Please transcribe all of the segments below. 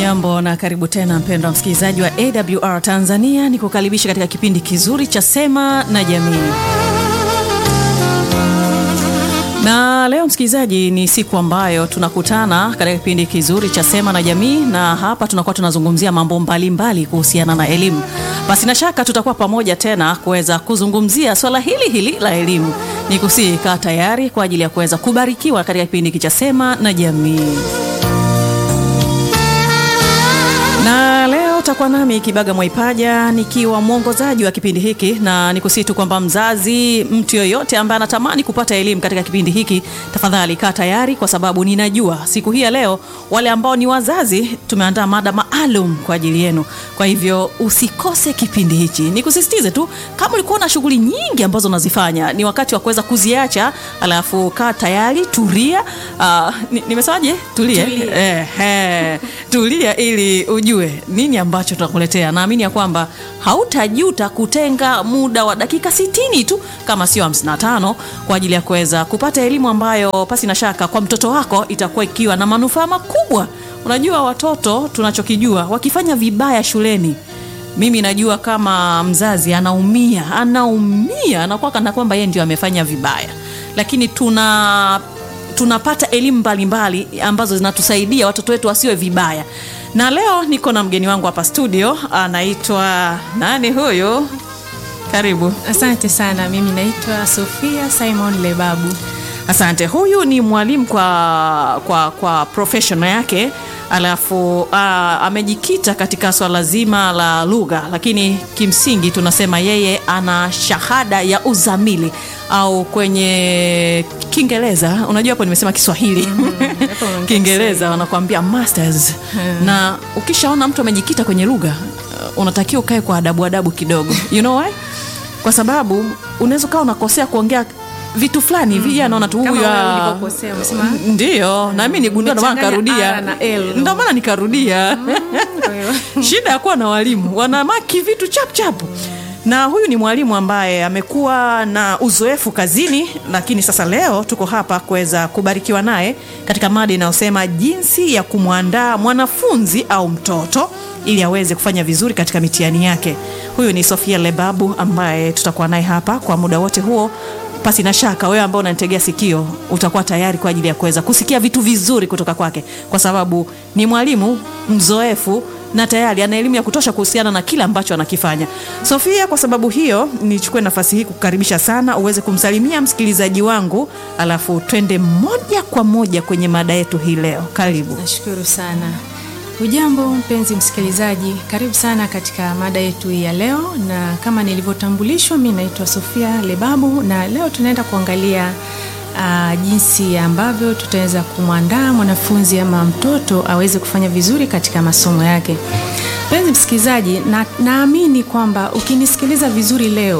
Hujambo na karibu tena mpendwa msikilizaji wa AWR Tanzania, ni kukaribisha katika kipindi kizuri cha Sema na Jamii. Na leo msikilizaji, ni siku ambayo tunakutana katika kipindi kizuri cha Sema na Jamii, na hapa tunakuwa tunazungumzia mambo mbalimbali kuhusiana na elimu. Basi na shaka tutakuwa pamoja tena kuweza kuzungumzia swala hili hili la elimu. Ni kusihi kaa tayari kwa ajili ya kuweza kubarikiwa katika kipindi hiki cha Sema na Jamii. Na leo utakuwa nami Kibaga Mwaipaja nikiwa mwongozaji wa kipindi hiki, na nikusihi tu kwamba mzazi, mtu yoyote ambaye anatamani kupata elimu katika kipindi hiki, tafadhali kaa tayari, kwa sababu ninajua siku hii ya leo wale ambao ni wazazi tumeandaa mada maalum kwa ajili yenu. Kwa hivyo usikose kipindi hichi. Nikusisitize tu, kama ulikuwa na shughuli nyingi ambazo unazifanya, ni wakati wa kuweza kuziacha, alafu kaa tayari, tulia. Uh, nimesemaje? Tulia, Tulia. eh, eh, tulia ili ujue nini ambacho tunakuletea. Naamini ya kwamba hautajuta kutenga muda wa dakika 60 tu kama sio 55 kwa ajili ya kuweza kupata elimu ambayo pasi na shaka kwa mtoto wako itakuwa ikiwa na manufaa makubwa. Unajua watoto tunachokijua wakifanya vibaya shuleni mimi najua kama mzazi anaumia, anaumia, anakuwa kana kwamba yeye ndio amefanya vibaya, lakini tuna tunapata elimu mbalimbali ambazo zinatusaidia watoto wetu wasiwe vibaya. Na leo niko na mgeni wangu hapa studio, anaitwa nani huyu? Karibu. Asante sana. Mimi naitwa Sofia Simon Lebabu. Asante. Huyu ni mwalimu kwa, kwa, kwa professional yake, alafu uh, amejikita katika swala zima la lugha, lakini kimsingi tunasema yeye ana shahada ya uzamili au kwenye Kiingereza, unajua hapo nimesema Kiswahili hapo umeongea Kiingereza wanakuambia masters. Na ukishaona mtu amejikita kwenye lugha uh, unatakiwa ukae kwa adabu adabu kidogo, you know why? Kwa sababu unaweza ukawa unakosea kuongea vitu fulani hivi, yeye anaona tu Kama huyu wewe ah, ulipokosea, umesema, ndio, na mimi nigundua, ndio maana Umechanganya nikarudia, R na L. ndio maana nikarudia. Kwa hiyo, Shida ya kuwa na walimu wanamaki vitu chap chap. Na huyu ni mwalimu ambaye amekuwa na uzoefu kazini, lakini sasa leo tuko hapa kuweza kubarikiwa naye katika mada inayosema jinsi ya kumwandaa mwanafunzi au mtoto ili aweze kufanya vizuri katika mitihani yake. Huyu ni Sofia Lebabu ambaye tutakuwa naye hapa kwa muda wote huo. Pasi na shaka wewe ambao unanitegea sikio utakuwa tayari kwa ajili ya kuweza kusikia vitu vizuri kutoka kwake, kwa sababu ni mwalimu mzoefu na tayari ana elimu ya kutosha kuhusiana na kile ambacho anakifanya. Sofia, kwa sababu hiyo nichukue nafasi hii kukukaribisha sana uweze kumsalimia msikilizaji wangu, alafu twende moja kwa moja kwenye mada yetu hii leo. Karibu. nashukuru sana. Hujambo mpenzi msikilizaji, karibu sana katika mada yetu hii ya leo, na kama nilivyotambulishwa, mi naitwa Sofia Lebabu, na leo tunaenda kuangalia uh, jinsi ambavyo tutaweza kumwandaa mwanafunzi ama mtoto aweze kufanya vizuri katika masomo yake. Mpenzi msikilizaji, na naamini kwamba ukinisikiliza vizuri leo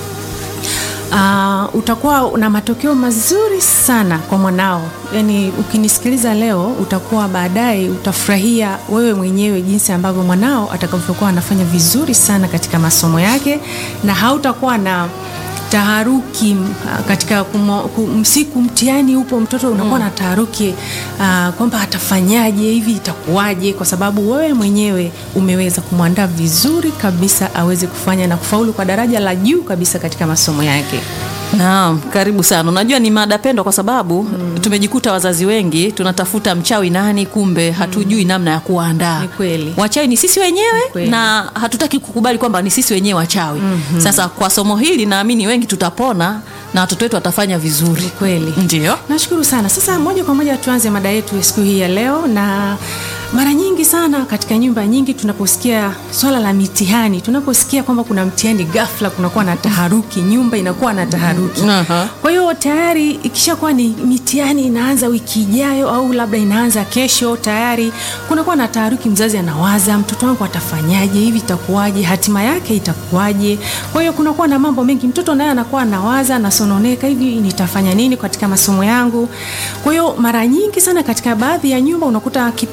Uh, utakuwa na matokeo mazuri sana kwa mwanao. Yaani ukinisikiliza leo utakuwa baadaye utafurahia wewe mwenyewe jinsi ambavyo mwanao atakavyokuwa anafanya vizuri sana katika masomo yake na hautakuwa na taharuki uh, katika kumo, kum, siku mtihani upo mtoto unakuwa na taharuki uh, kwamba atafanyaje hivi itakuwaje, kwa sababu wewe mwenyewe umeweza kumwandaa vizuri kabisa aweze kufanya na kufaulu kwa daraja la juu kabisa katika masomo yake. Naam, karibu sana. Unajua ni mada pendwa kwa sababu tumejikuta wazazi wengi tunatafuta mchawi nani, kumbe hatujui namna ya kuandaa. Ni kweli. Wachawi ni sisi wenyewe kweli. na hatutaki kukubali kwamba ni sisi wenyewe wachawi. Sasa kwa somo hili naamini wengi tutapona na watoto wetu watafanya vizuri. Ni kweli. Ndio. Nashukuru sana. Sasa moja kwa moja tuanze mada yetu ya siku hii ya leo, na mara nyingi sana katika nyumba nyingi tunaposikia swala la mitihani, tunaposikia kwamba kuna mtihani, ghafla kunakuwa na taharuki, nyumba inakuwa na taharuki. Aha. Kwa hiyo tayari ikishakuwa ni mitihani inaanza wiki ijayo au labda inaanza kesho, tayari kunakuwa na taharuki. Mzazi anawaza mtoto wangu atafanyaje, hivi itakuwaje, hatima yake itakuwaje? Kwa hiyo kunakuwa na mambo mengi, mtoto naye anakuwa anawaza, anasononeka, hivi nitafanya nini katika masomo yangu? Kwa hiyo mara nyingi sana katika baadhi ya nyumba unakuta kipindi cha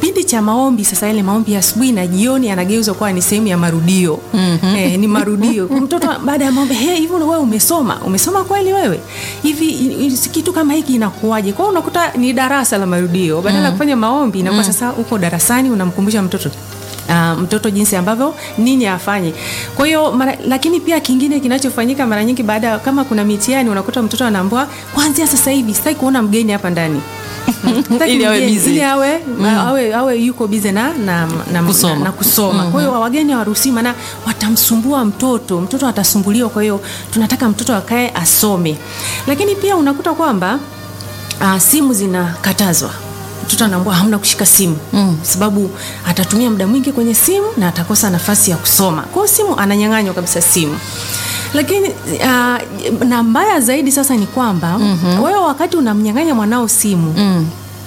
maombi sasa yale maombi ya asubuhi na jioni yanageuzwa kuwa ni sehemu ya marudio mm-hmm. eh, ni marudio mtoto baada ya maombi hey, hivi wewe umesoma umesoma kweli wewe hivi i- i- kitu kama hiki inakuwaje kwa hiyo unakuta ni darasa la marudio badala ya Mm. kufanya maombi inakuwa sasa uko darasani unamkumbusha mtoto Uh, mtoto jinsi ambavyo nini afanye kwa hiyo mara- lakini pia kingine kinachofanyika mara nyingi baada ya- kama kuna mitihani unakuta mtoto anaambua kuanzia sasa hivi sitaki kuona mgeni hapa ndani Sitaki Ili awe mgeni, busy. ili awe, awe, awe yuko bize na, na, na, Kusoma. na, na kusoma kwa hiyo wageni hawaruhusiwi maana watamsumbua mtoto mtoto atasumbuliwa kwa hiyo tunataka mtoto akae asome lakini pia unakuta kwamba uh, simu zinakatazwa mtoto anaambua hamna kushika simu mm. sababu atatumia muda mwingi kwenye simu na atakosa nafasi ya kusoma kwa hiyo simu ananyang'anywa kabisa simu lakini uh, na mbaya zaidi sasa ni kwamba mm-hmm. wewe wakati unamnyang'anya mwanao simu Mm.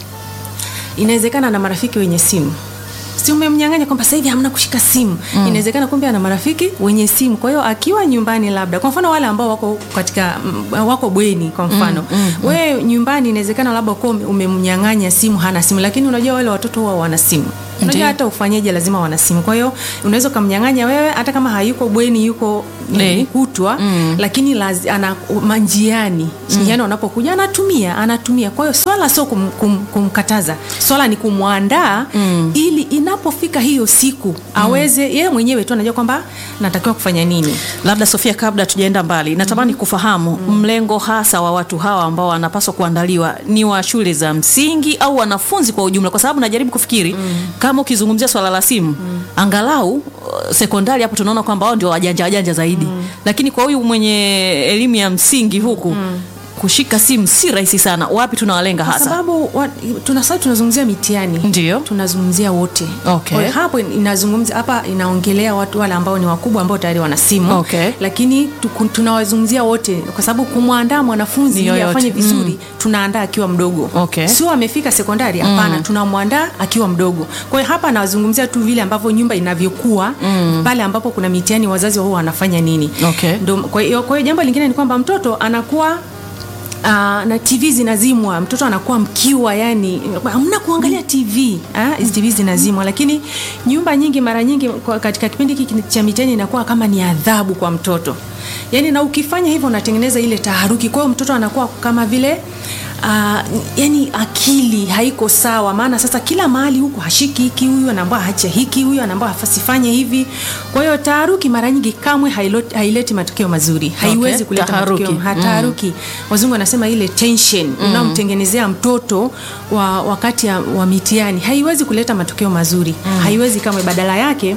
inawezekana na marafiki wenye simu si umemnyang'anya kwamba sasa hivi hamna kushika simu mm. inawezekana kumbe ana marafiki wenye simu kwa hiyo akiwa nyumbani labda kwa mfano wale ambao wako katika m- wako bweni kwa mfano mm, mm, wewe nyumbani inawezekana labda kuwa ume- umemnyang'anya simu hana simu lakini unajua wale watoto huwa wana simu unajua Ndiyo. hata ufanyeje lazima wana simu kwa hiyo unaweza ukamnyang'anya wewe hata kama hayuko bweni yuko Eh. kutwa mm. lakini lazi, ana manjiani njiani wanapokuja anatumia anatumia kwa hiyo swala sio kum, kum, kumkataza swala ni kumwandaa mm. ili inapofika hiyo siku aweze yeye mwenyewe tu anajua kwamba natakiwa kufanya nini labda sofia kabla tujaenda mbali natamani kufahamu mlengo hasa wa watu hawa ambao wanapaswa kuandaliwa ni wa shule za msingi au wanafunzi kwa ujumla kwa sababu najaribu kufikiri kama ukizungumzia swala la simu angalau uh, sekondari hapo tunaona kwamba wao ndio wajanja wajanja zaidi lakini kwa huyu mwenye elimu ya msingi huku kushika simu si rahisi sana wapi tunawalenga kwa hasa sababu wa- tuna sasa tunazungumzia mitihani Ndio. tunazungumzia wote Okay. Kwa hiyo hapo inazungumzia hapa inaongelea watu wale ambao ni wakubwa ambao tayari wana simu Okay. lakini tuku- tunawazungumzia wote kwa sababu kumwandaa mwanafunzi Ni ili yoyote. afanye vizuri tunaandaa akiwa mdogo Okay. sio amefika sekondari hapana tunamwandaa akiwa mdogo kwa hiyo hapa nawazungumzia tu vile ambavyo nyumba inavyokuwa pale ambapo kuna mitihani wazazi wao wanafanya nini Okay. Ndo- kwa hiyo kwa hiyo jambo lingine ni kwamba mtoto anakuwa Uh, na tv zinazimwa mtoto anakuwa mkiwa yani hamna kuangalia tv ah, hizi tv zinazimwa lakini nyumba nyingi mara nyingi kwa- katika kipindi hiki cha mitihani inakuwa kama ni adhabu kwa mtoto yani na ukifanya hivyo unatengeneza ile taharuki kwa hiyo mtoto anakuwa kama vile Uh, yani akili haiko sawa maana sasa kila mahali huku hashiki hiki huyu anaambia hacha hiki huyu anaambia asifanye hivi kwa hiyo taharuki mara nyingi kamwe hailoti- haileti matokeo mazuri haiwezi Okay, kuleta taharuki. matokeo ha, taharuki wazungu wanasema ile tension mm. unaomtengenezea mtoto wa wakati ya, wa mitihani haiwezi kuleta matokeo mazuri mm. haiwezi kamwe badala yake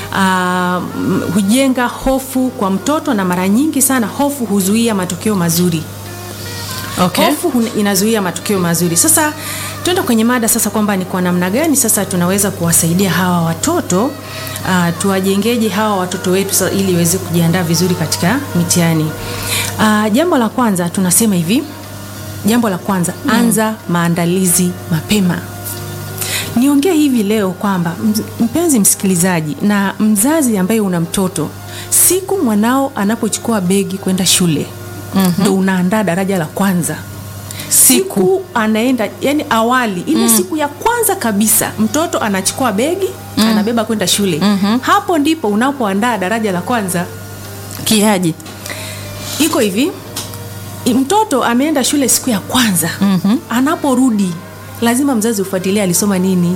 uh, hujenga hofu kwa mtoto na mara nyingi sana hofu huzuia matokeo mazuri okay. hofu hun- inazuia matokeo mazuri sasa tuenda kwenye mada sasa kwamba ni kwa namna gani sasa tunaweza kuwasaidia hawa watoto uh, tuwajengeje hawa watoto wetu sasa ili waweze kujiandaa vizuri katika mitihani uh, jambo la kwanza tunasema hivi jambo la kwanza mm. anza maandalizi mapema niongee hivi leo kwamba mz- mpenzi msikilizaji na mzazi ambaye una mtoto siku mwanao anapochukua begi kwenda shule mm-hmm. ndo unaandaa daraja la kwanza Siku. siku anaenda yani awali ile mm. siku ya kwanza kabisa mtoto anachukua begi mm. anabeba kwenda shule mm-hmm. hapo ndipo unapoandaa daraja la kwanza kiaji iko hivi i- mtoto ameenda shule siku ya kwanza mm-hmm. anaporudi lazima mzazi ufuatilie alisoma nini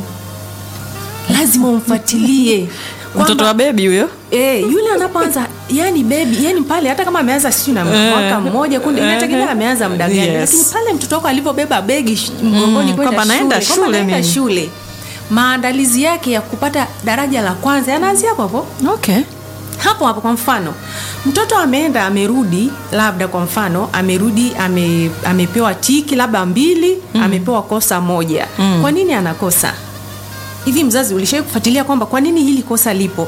lazima umfuatilie mtoto Kwamba- wa bebi huyo Eh, yule anapoanza yani bebi yani pale hata kama ameanza sijui na mwaka mmoja kundi inategemea ameanza muda gani Yes. lakini pale mtoto wako alivyobeba begi sh- mgongoni Mm, kwenda kwamba naenda shule, kwamba shule naenda mimi. shule maandalizi yake ya kupata daraja la kwanza yanaanzia hapo hapo okay. hapo hapo kwa mfano mtoto ameenda amerudi labda kwa mfano amerudi ame, amepewa tiki labda mbili mm. amepewa kosa moja mm. kwa nini anakosa hivi mzazi ulishawai kufuatilia kwamba kwa nini hili kosa lipo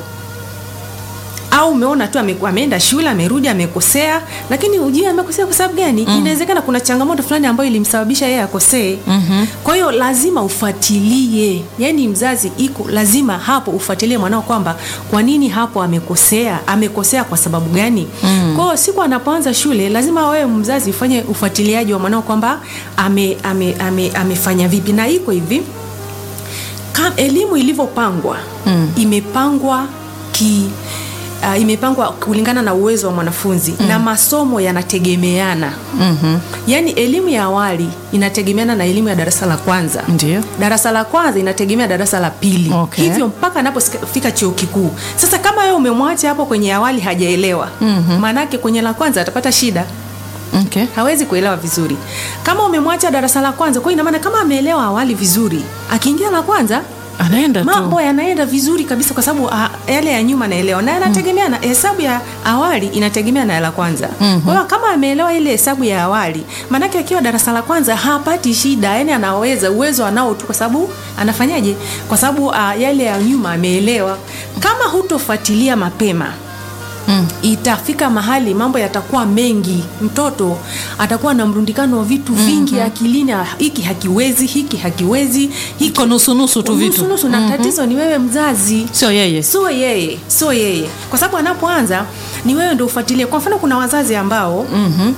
au umeona tu ame, ameenda shule amerudi amekosea lakini ujui amekosea kwa sababu gani mm. inawezekana kuna changamoto fulani ambayo ilimsababisha yeye akosee mm-hmm. kwa hiyo lazima ufuatilie yaani mzazi iko lazima hapo ufuatilie mwanao kwamba kwa nini hapo amekosea amekosea kwa sababu gani mm. kwa hiyo siku anapoanza shule lazima wewe mzazi ufanye ufuatiliaji wa mwanao kwamba ame, ame, ame, amefanya vipi na iko hivi ka, elimu ilivyopangwa mm. imepangwa ki Uh, imepangwa kulingana na uwezo wa mwanafunzi mm. na masomo yanategemeana Mhm. yaani elimu ya awali inategemeana na elimu ya darasa la kwanza Ndio. darasa la kwanza inategemea darasa la pili Okay. hivyo mpaka anapofika chuo kikuu sasa kama wewe umemwacha hapo kwenye awali hajaelewa mm-hmm. maanake kwenye la kwanza atapata shida Okay. hawezi kuelewa vizuri kama umemwacha darasa la kwanza kwa hiyo ina maana kama ameelewa awali vizuri akiingia la kwanza Anaenda tu. mambo yanaenda vizuri kabisa kwa sababu ah, yale ya nyuma anaelewa na yanategemea na hesabu ya awali inategemea na ya la kwanza mm-hmm. kwa hiyo kama ameelewa ile hesabu ya awali maanake akiwa darasa la kwanza hapati shida yani anaweza uwezo anao tu kwa sababu anafanyaje kwa sababu ah, yale ya nyuma ameelewa kama hutofuatilia mapema Mm. itafika mahali mambo yatakuwa mengi mtoto atakuwa na mrundikano wa vitu vingi mm-hmm. akilini ah, hiki hakiwezi hiki hakiwezi hiki Iko nusu-nusu tu vitu. nusu na tatizo ni wewe mzazi Sio yeye. sio yeye sio yeye kwa sababu anapoanza ni wewe ndio ufuatilie kwa mfano kuna wazazi ambao Mhm.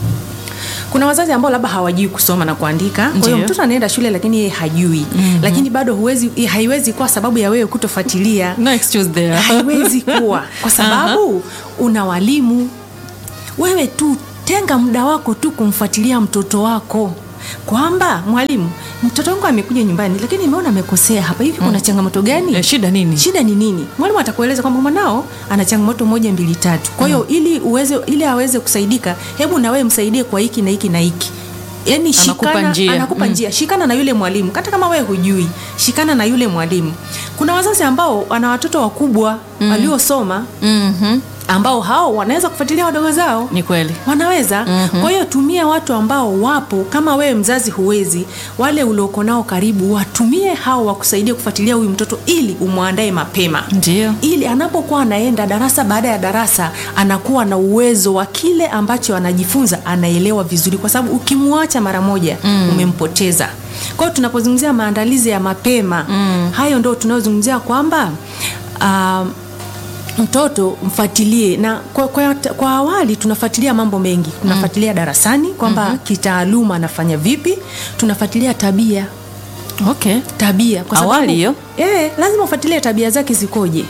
kuna wazazi ambao labda hawajui kusoma na kuandika kwa hiyo Ndiyo. mtoto anaenda shule lakini yeye hajui mm-hmm. lakini bado huwezi haiwezi kuwa sababu ya wewe kutofuatilia No excuse there. haiwezi kuwa kwa sababu una walimu wewe tu tenga muda wako tu kumfuatilia mtoto wako kwamba mwalimu mtoto wangu amekuja nyumbani lakini nimeona amekosea hapa hivi kuna changamoto gani Eh, shida nini? shida ni nini mwalimu atakueleza kwamba mwanao ana changamoto moja mbili tatu kwa hiyo ili uweze ili aweze kusaidika hebu na wewe msaidie kwa hiki na hiki na hiki yani Anakupa shikana, njia. anakupa Mm. njia shikana na yule mwalimu hata kama wewe hujui shikana na yule mwalimu kuna wazazi ambao wana watoto wakubwa mm. waliosoma Mhm. ambao hao wanaweza kufuatilia wadogo zao Ni kweli. wanaweza mm-hmm. kwa hiyo tumia watu ambao wapo kama wewe mzazi huwezi wale ulioko nao karibu watumie hao wakusaidia kufuatilia huyu mtoto ili umwandae mapema Ndio. ili anapokuwa anaenda darasa baada ya darasa anakuwa na uwezo wa kile ambacho anajifunza anaelewa vizuri kwa sababu ukimwacha mara moja mm. umempoteza kwa hiyo tunapozungumzia maandalizi ya mapema mm. hayo ndo tunayozungumzia kwamba um, mtoto mfuatilie na kwa, kwa, kwa awali tunafuatilia mambo mengi tunafuatilia darasani kwamba mm-hmm. kitaaluma anafanya vipi tunafuatilia tabia Okay. tabia kwa sababu- Awali hiyo? eh, lazima ufuatilie tabia zake zikoje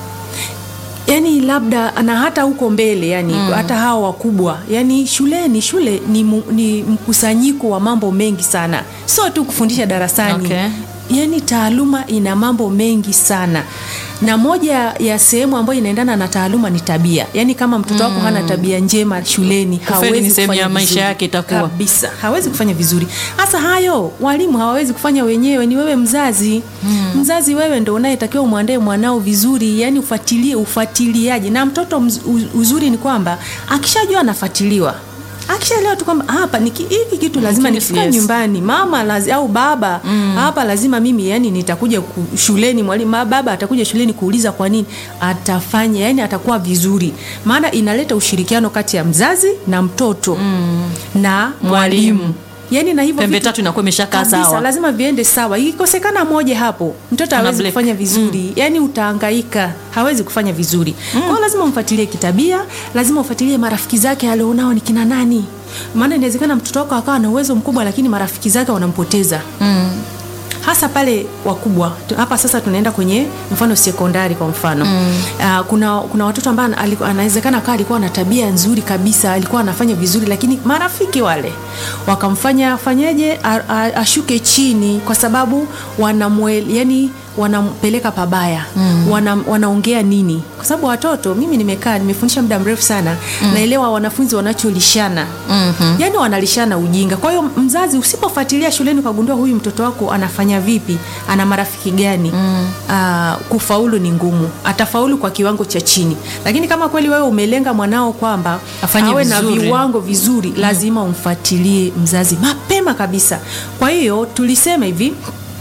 yani labda na hata huko mbele yani mm. hata hawa wakubwa yani shuleni shule ni, mu, ni mkusanyiko wa mambo mengi sana sio tu kufundisha darasani Okay. yani taaluma ina mambo mengi sana na moja ya sehemu ambayo inaendana na taaluma ni tabia yaani kama mtoto wako hana tabia njema shuleni Kufeli ni hawezi sehemu kufanya ya maisha vizuri. yake itakuwa. kabisa hawezi kufanya vizuri hasa hayo walimu hawawezi kufanya wenyewe ni wewe mzazi mm. mzazi wewe ndo unayetakiwa umwandae mwanao vizuri yani ufuatilie ufuatiliaji na mtoto mz, u- uzuri ni kwamba akishajua anafuatiliwa akishaelewa tu kwamba hapa niki- hiki kitu lazima Yes. nikifika nyumbani mama lazi, au baba mm. hapa lazima mimi yani nitakuja ku, shuleni mwalimu ma- baba atakuja shuleni kuuliza kwa nini atafanya yani atakuwa vizuri maana inaleta ushirikiano kati ya mzazi na mtoto mm. na Mwalimu. mwalimu yani na hivyo Pembe vitu- tatu inakuwa imeshakaa kabisa, sawa. lazima viende sawa ikikosekana moja hapo mtoto hawezi black. kufanya vizuri mm. yani utaangaika hawezi kufanya vizuri mm. kwao lazima umfuatilie kitabia lazima ufuatilie marafiki zake alionao ni kina nani maana inawezekana mtoto wako akawa na uwezo mkubwa lakini marafiki zake wanampoteza Mm. hasa pale wakubwa Tu- hapa sasa tunaenda kwenye mfano sekondari kwa mfano mm. uh, kuna, kuna watoto ambao ana- aliku- anawezekana kaa alikuwa na tabia nzuri kabisa alikuwa anafanya vizuri lakini marafiki wale wakamfanya fanyeje a- a- ashuke chini kwa sababu wanamwe, yani wanampeleka pabaya mm. wana, wanaongea nini kwa sababu watoto mimi nimekaa nimefundisha muda mrefu sana mm. naelewa wanafunzi wanacholishana mm-hmm. yani wanalishana ujinga kwa hiyo mzazi usipofuatilia shuleni ukagundua huyu mtoto wako anafanya vipi ana marafiki gani mm. uh, kufaulu ni ngumu atafaulu kwa kiwango cha chini lakini kama kweli wewe umelenga mwanao kwamba Afanye awe na vizuri. viwango vizuri mm. lazima umfuatilie mzazi mapema kabisa kwa hiyo tulisema hivi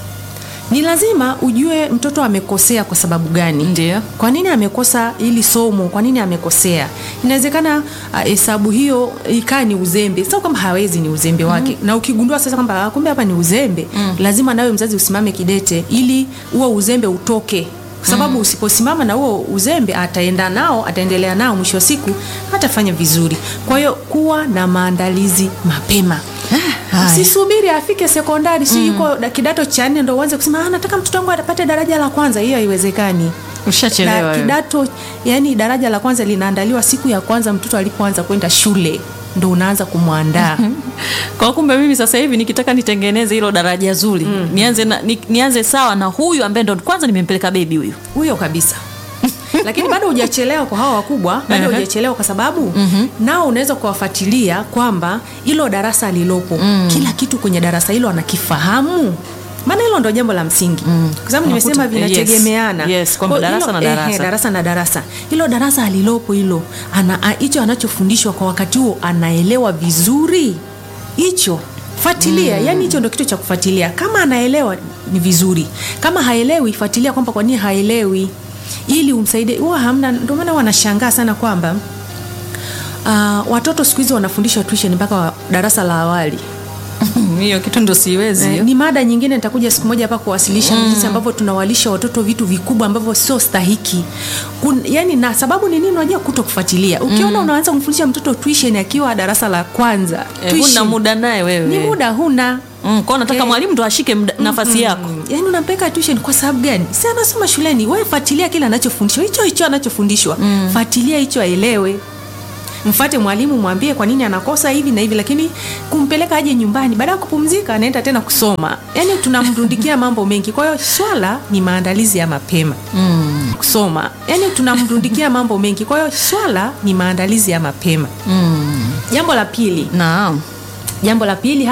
ni lazima ujue mtoto amekosea kwa sababu gani Ndio. kwa nini amekosa ili somo kwa nini amekosea inawezekana ah, hesabu hiyo ikaa ni uzembe sio kwamba hawezi ni uzembe wake mm. na ukigundua sasa kwamba ah, kumbe hapa ni uzembe mm. lazima nawe mzazi usimame kidete ili huo uzembe utoke kwa sababu mm. usiposimama na huo uzembe ataenda nao ataendelea nao mwisho wa siku hatafanya vizuri kwa hiyo kuwa na maandalizi mapema Haya. usisubiri afike sekondari si yuko da- kidato cha nne ndo uanze kusema "Ah, nataka mtoto wangu apate daraja la kwanza hiyo haiwezekani ushachelewa na wewe. kidato yani daraja la kwanza linaandaliwa siku ya kwanza mtoto alipoanza kwenda shule ndo unaanza kumwandaa kwa kumbe mimi sasa hivi nikitaka nitengeneze hilo daraja zuri nianze, na, ni, nianze sawa na huyu ambaye ndo kwanza nimempeleka bebi huyu huyo kabisa lakini bado hujachelewa kwa hawa wakubwa bado Ehe. hujachelewa kwa sababu nao unaweza kuwafuatilia kwamba hilo darasa alilopo kila kitu kwenye darasa hilo anakifahamu maana hilo ndo jambo la msingi kwa sababu nimesema Unakuta- vinategemeana yes, yes, kwamba Kwa darasa hilo- na ehe, darasa. darasa na darasa hilo darasa alilopo hilo ana- a- hicho anachofundishwa kwa wakati huo anaelewa vizuri hicho fuatilia yani hicho ndo kitu cha kufuatilia kama anaelewa ni vizuri kama haelewi fuatilia kwamba kwa nini haelewi ili umsaidie huwa hamna ndio maana wanashangaa sana kwamba uh, watoto siku hizi wanafundishwa tuition mpaka wa- darasa la awali hiyo kitu ndo siwezi Eh, hiyo. ni mada nyingine nitakuja siku moja hapa kuwasilisha jinsi ambavyo tunawalisha watoto vitu vikubwa ambavyo sio stahiki Kun, yani na sababu ni nini unajua kuto kufuatilia ukiona unaanza kumfundisha mtoto tuition akiwa darasa la kwanza Eh, tuition, huna muda naye wewe ni muda huna mm, kwao nataka Eh. mwalimu ndo ashike mda- nafasi yako yaani unampeleka tuition kwa sababu gani si anasoma shuleni wewe fuatilia kile anachofundishwa hicho hicho anachofundishwa fuatilia hicho aelewe mfate mwalimu mwambie kwa nini anakosa hivi na hivi lakini kumpeleka aje nyumbani baada ya kupumzika anaenda tena kusoma yaani tunamrundikia mambo mengi kwa hiyo swala ni maandalizi ya mapema mm. kusoma yaani tunamrundikia mambo mengi kwa hiyo swala ni maandalizi ya mapema mm. jambo la pili naam jambo la pili